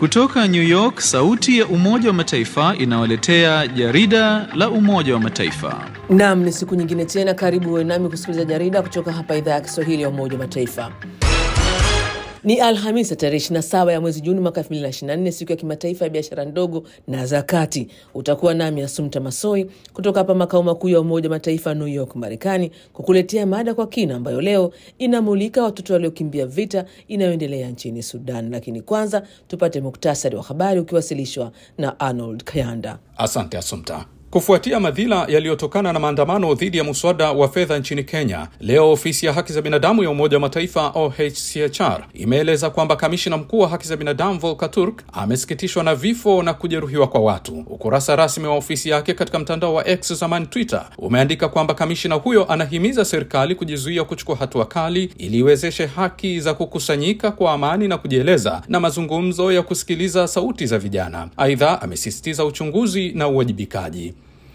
Kutoka New York, sauti ya Umoja wa Mataifa inawaletea jarida la Umoja wa Mataifa. Naam, ni siku nyingine tena, karibu uwe nami kusikiliza jarida kutoka hapa idhaa ya Kiswahili ya Umoja wa Mataifa. Ni Alhamisi tarehe 27 ya mwezi Juni mwaka 2024, siku ya kimataifa ya biashara ndogo na za kati. Utakuwa nami Asumta Masoi kutoka hapa makao makuu ya Umoja wa Mataifa New York, Marekani, kukuletea mada kwa kina ambayo leo inamulika watoto waliokimbia vita inayoendelea nchini Sudan. Lakini kwanza tupate muktasari wa habari ukiwasilishwa na Arnold Kayanda. Asante Asumta. Kufuatia madhila yaliyotokana na maandamano dhidi ya muswada wa fedha nchini Kenya, leo ofisi ya haki za binadamu ya Umoja wa Mataifa OHCHR imeeleza kwamba kamishina mkuu wa haki za binadamu Volker Turk amesikitishwa na vifo na kujeruhiwa kwa watu. Ukurasa rasmi wa ofisi yake katika mtandao wa X zamani Twitter umeandika kwamba kamishina huyo anahimiza serikali kujizuia kuchukua hatua kali ili iwezeshe haki za kukusanyika kwa amani na kujieleza na mazungumzo ya kusikiliza sauti za vijana. Aidha, amesisitiza uchunguzi na uwajibikaji.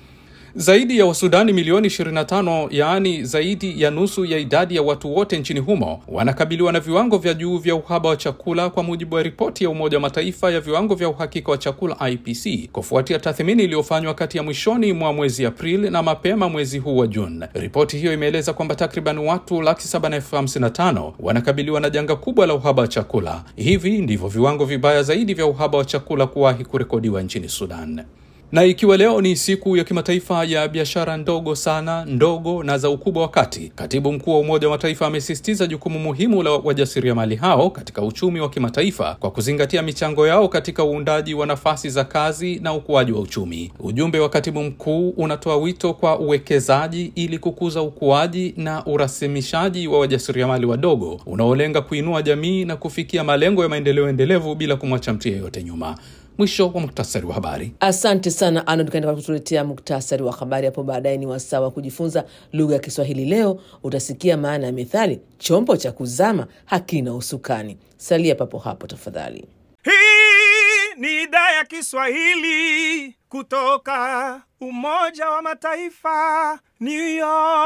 Zaidi ya Wasudani milioni 25, yaani zaidi ya nusu ya idadi ya watu wote nchini humo, wanakabiliwa na viwango vya juu vya uhaba wa chakula, kwa mujibu wa ripoti ya Umoja wa Mataifa ya viwango vya uhakika wa chakula IPC, kufuatia tathmini iliyofanywa kati ya mwishoni mwa mwezi Aprili na mapema mwezi huu wa Juni. Ripoti hiyo imeeleza kwamba takriban watu laki saba na elfu hamsini na tano wanakabiliwa na janga kubwa la uhaba wa chakula. Hivi ndivyo viwango vibaya zaidi vya uhaba wa chakula kuwahi kurekodiwa nchini Sudan na ikiwa leo ni siku ya kimataifa ya biashara ndogo sana, ndogo na za ukubwa wa kati, katibu mkuu wa Umoja wa Mataifa amesisitiza jukumu muhimu la wajasiriamali hao katika uchumi wa kimataifa kwa kuzingatia michango yao katika uundaji wa nafasi za kazi na ukuaji wa uchumi. Ujumbe wa katibu mkuu unatoa wito kwa uwekezaji ili kukuza ukuaji na urasimishaji wa wajasiriamali wadogo unaolenga kuinua jamii na kufikia malengo ya maendeleo endelevu bila kumwacha mtu yeyote nyuma. Mwisho wa muktasari wa habari. Asante sana Arnold kaenda kutuletea muktasari wa habari. Hapo baadaye ni wasaa wa kujifunza lugha ya Kiswahili. Leo utasikia maana ya methali chombo cha kuzama hakina usukani. Salia papo hapo tafadhali. Hii ni idhaa ya Kiswahili kutoka Umoja wa Mataifa, New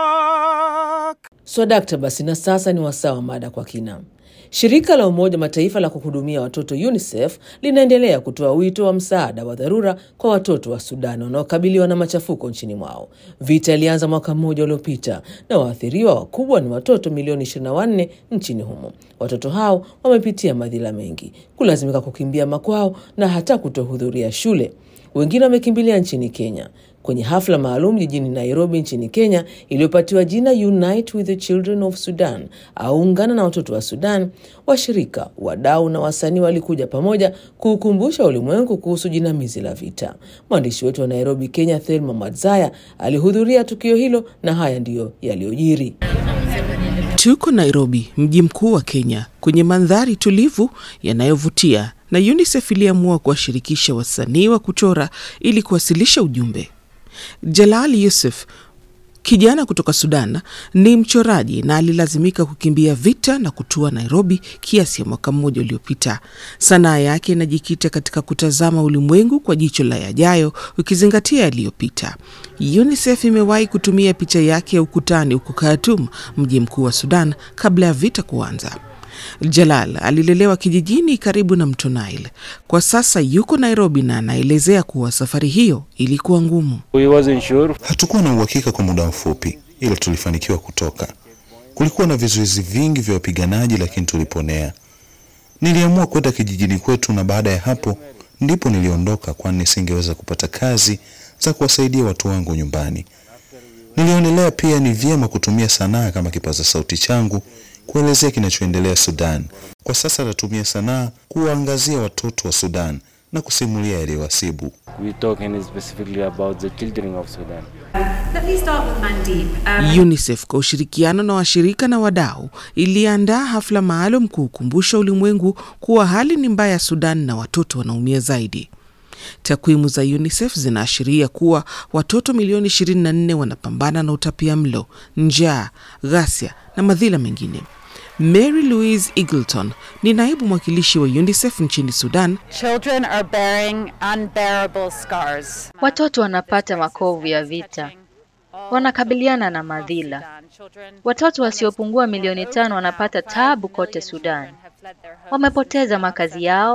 York. Swadakta basi, na sasa ni wasaa wa mada kwa kina. Shirika la Umoja wa Mataifa la kuhudumia watoto UNICEF linaendelea kutoa wito wa msaada wa dharura kwa watoto wa Sudan wanaokabiliwa na machafuko nchini mwao. Vita ilianza mwaka mmoja uliopita na waathiriwa wakubwa ni watoto milioni 24 nchini humo. Watoto hao wamepitia madhila mengi, kulazimika kukimbia makwao na hata kutohudhuria shule. Wengine wamekimbilia nchini Kenya kwenye hafla maalum jijini Nairobi nchini Kenya iliyopatiwa jina Unite with the Children of Sudan au ungana na watoto wa Sudan. Washirika, wadau na wasanii walikuja pamoja kuukumbusha ulimwengu kuhusu jinamizi la vita. Mwandishi wetu wa Nairobi, Kenya, Thelma Madzaya alihudhuria tukio hilo na haya ndiyo yaliyojiri. Tuko Nairobi, mji mkuu wa Kenya, kwenye mandhari tulivu yanayovutia, na UNICEF iliamua kuwashirikisha wasanii wa kuchora ili kuwasilisha ujumbe. Jalal Yusuf kijana kutoka Sudan ni mchoraji na alilazimika kukimbia vita na kutua Nairobi kiasi ya mwaka mmoja uliopita. Sanaa yake inajikita katika kutazama ulimwengu kwa jicho la yajayo, ukizingatia yaliyopita. UNICEF imewahi kutumia picha yake ya ukutani huko Khartoum, mji mkuu wa Sudan, kabla ya vita kuanza. Jalal alilelewa kijijini karibu na mto Nile. Kwa sasa yuko Nairobi na anaelezea kuwa safari hiyo ilikuwa ngumu. Sure. Hatukuwa na uhakika kwa muda mfupi, ila tulifanikiwa kutoka. Kulikuwa na vizuizi vingi vya wapiganaji, lakini tuliponea. Niliamua kwenda kijijini kwetu, na baada ya hapo ndipo niliondoka, kwani nisingeweza kupata kazi za kuwasaidia watu wangu nyumbani. Nilionelea pia ni vyema kutumia sanaa kama kipaza sauti changu kuelezea kinachoendelea Sudan. Kwa sasa natumia sanaa kuwaangazia watoto wa Sudan na kusimulia yaliyowasibu. UNICEF kwa ushirikiano na washirika na wadau iliandaa hafla maalum kuukumbusha ulimwengu kuwa hali ni mbaya Sudan na watoto wanaumia zaidi. Takwimu za UNICEF zinaashiria kuwa watoto milioni 24 wanapambana na utapia mlo, njaa, ghasia na madhila mengine. Mary Louise Eagleton ni naibu mwakilishi wa UNICEF nchini Sudan. Children are bearing unbearable scars. Watoto wanapata makovu ya vita, wanakabiliana na madhila. Watoto wasiopungua milioni tano wanapata taabu kote Sudan. Wamepoteza makazi yao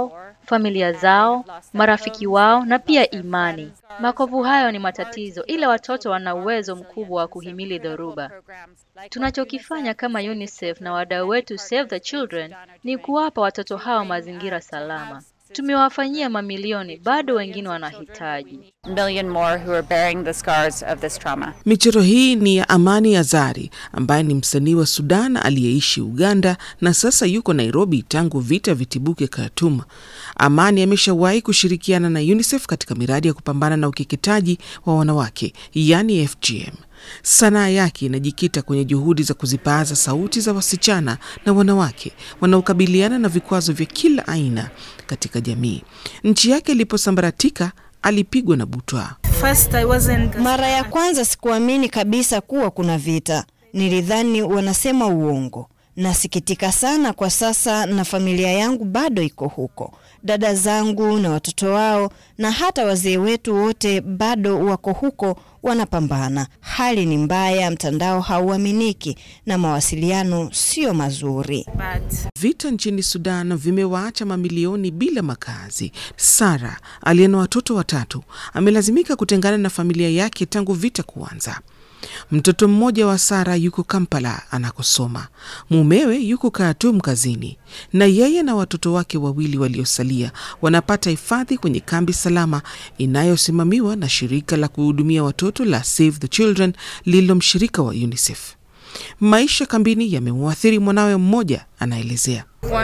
familia zao, marafiki wao na pia imani. Makovu hayo ni matatizo, ila watoto wana uwezo mkubwa wa kuhimili dhoruba. Tunachokifanya kama UNICEF na wadau wetu Save the Children ni kuwapa watoto hao mazingira salama. Tumewafanyia mamilioni, bado wengine wanahitaji. million more who are bearing the scars of this trauma. Michoro hii ni ya Amani Azari ambaye ni msanii wa Sudan aliyeishi Uganda na sasa yuko Nairobi tangu vita vitibuke Khartoum. Amani ameshawahi kushirikiana na UNICEF katika miradi ya kupambana na ukeketaji wa wanawake, yani FGM. Sanaa yake inajikita kwenye juhudi za kuzipaaza sauti za wasichana na wanawake wanaokabiliana na vikwazo vya kila aina katika jamii. Nchi yake iliposambaratika, alipigwa na butwa. Mara ya kwanza sikuamini kabisa kuwa kuna vita. Nilidhani wanasema uongo. Nasikitika sana kwa sasa, na familia yangu bado iko huko. Dada zangu na watoto wao na hata wazee wetu wote bado wako huko, wanapambana. Hali ni mbaya, mtandao hauaminiki na mawasiliano sio mazuri. Vita nchini Sudan vimewaacha mamilioni bila makazi. Sara aliye na watoto watatu amelazimika kutengana na familia yake tangu vita kuanza. Mtoto mmoja wa Sara yuko Kampala anakosoma, mumewe yuko Khartoum kazini, na yeye na watoto wake wawili waliosalia wanapata hifadhi kwenye kambi salama inayosimamiwa na shirika la kuhudumia watoto la Save the Children lililo mshirika wa UNICEF. Maisha kambini yamemwathiri mwanawe mmoja, anaelezea.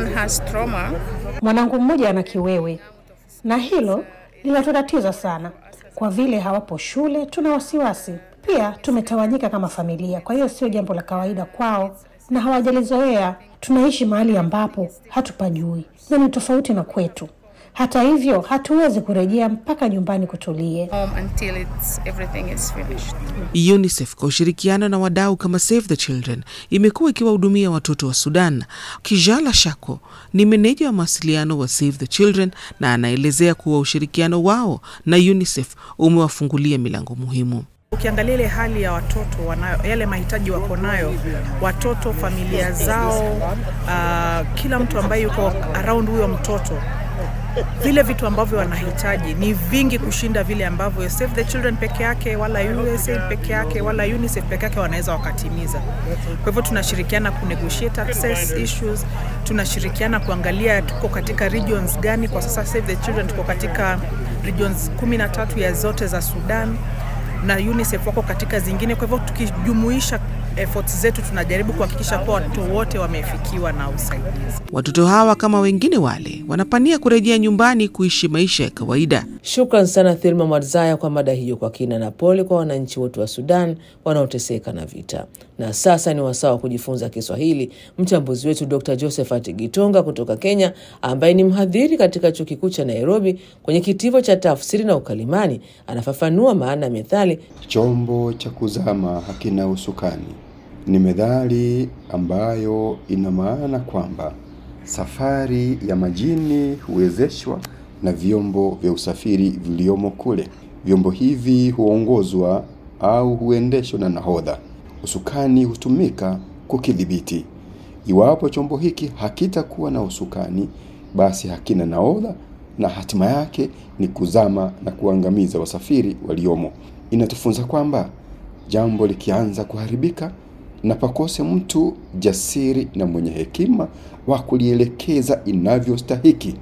Mwanangu mmoja ana kiwewe na hilo linatutatiza sana. Kwa vile hawapo shule, tuna wasiwasi pia. Tumetawanyika kama familia, kwa hiyo sio jambo la kawaida kwao na hawajalizoea. Tunaishi mahali ambapo hatupajui na ni tofauti na kwetu. Hata hivyo, hatuwezi kurejea mpaka nyumbani kutulie. UNICEF kwa ushirikiano na wadau kama Save the Children imekuwa ikiwahudumia watoto wa Sudan. Kijala Shako ni meneja wa mawasiliano wa Save the Children na anaelezea kuwa ushirikiano wao na UNICEF umewafungulia milango muhimu. Ukiangalia ile hali ya watoto wanayo, yale mahitaji wako nayo watoto, familia zao, uh, kila mtu ambaye yuko around huyo mtoto vile vitu ambavyo wanahitaji ni vingi kushinda vile ambavyo Save the Children peke yake wala USAID peke yake wala UNICEF peke yake wanaweza wakatimiza. Kwa hivyo tunashirikiana ku negotiate access issues, tunashirikiana kuangalia tuko katika regions gani. Kwa sasa Save the Children tuko katika regions kumi na tatu ya zote za Sudan na UNICEF wako katika zingine. Kwa hivyo tukijumuisha efforts zetu tunajaribu kuhakikisha kuwa watoto wote wamefikiwa na usaidizi. Watoto hawa kama wengine wale wanapania kurejea nyumbani kuishi maisha ya kawaida. Shukran sana Thilma Mwadzaya kwa mada hiyo kwa kina, na pole kwa wananchi wote wa Sudan wanaoteseka na vita. Na sasa ni wasaa wa kujifunza Kiswahili. Mchambuzi wetu Dr Josephat Gitonga kutoka Kenya, ambaye ni mhadhiri katika chuo kikuu cha Nairobi kwenye kitivo cha tafsiri na ukalimani, anafafanua maana ya methali chombo cha kuzama hakina usukani. Ni methali ambayo ina maana kwamba safari ya majini huwezeshwa na vyombo vya usafiri viliomo kule. Vyombo hivi huongozwa au huendeshwa na nahodha. Usukani hutumika kukidhibiti. Iwapo chombo hiki hakitakuwa na usukani, basi hakina nahodha na hatima yake ni kuzama na kuangamiza wasafiri waliomo. Inatufunza kwamba jambo likianza kuharibika na pakose mtu jasiri na mwenye hekima wa kulielekeza inavyostahiki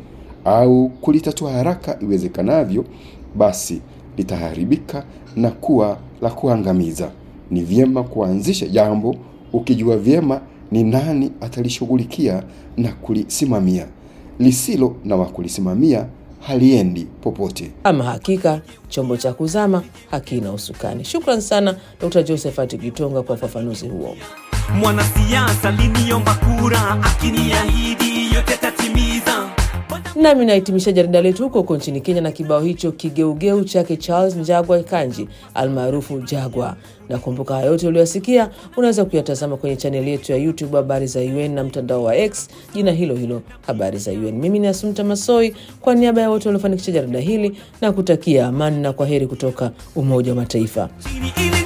au kulitatua haraka iwezekanavyo, basi litaharibika na kuwa la kuangamiza. Ni vyema kuanzisha jambo ukijua vyema ni nani atalishughulikia na kulisimamia. Lisilo na wa kulisimamia haliendi popote. Ama hakika chombo cha kuzama hakina usukani. Shukran sana Dr Josephat Gitonga kwa ufafanuzi huo. Mwanasiasa liniomba kura, akiniahidi yote tatimiza. Nami nahitimisha jarida letu huko huko nchini Kenya na kibao hicho kigeugeu chake Charles Njagwa Kanji almaarufu Jagwa. Na kumbuka haya yote uliyosikia unaweza kuyatazama kwenye chaneli yetu ya YouTube Habari za UN na mtandao wa X jina hilo hilo Habari za UN. Mimi ni Asumta Masoi kwa niaba ya wote waliofanikisha jarida hili na kutakia amani na kwa heri kutoka Umoja wa Mataifa. Chini ile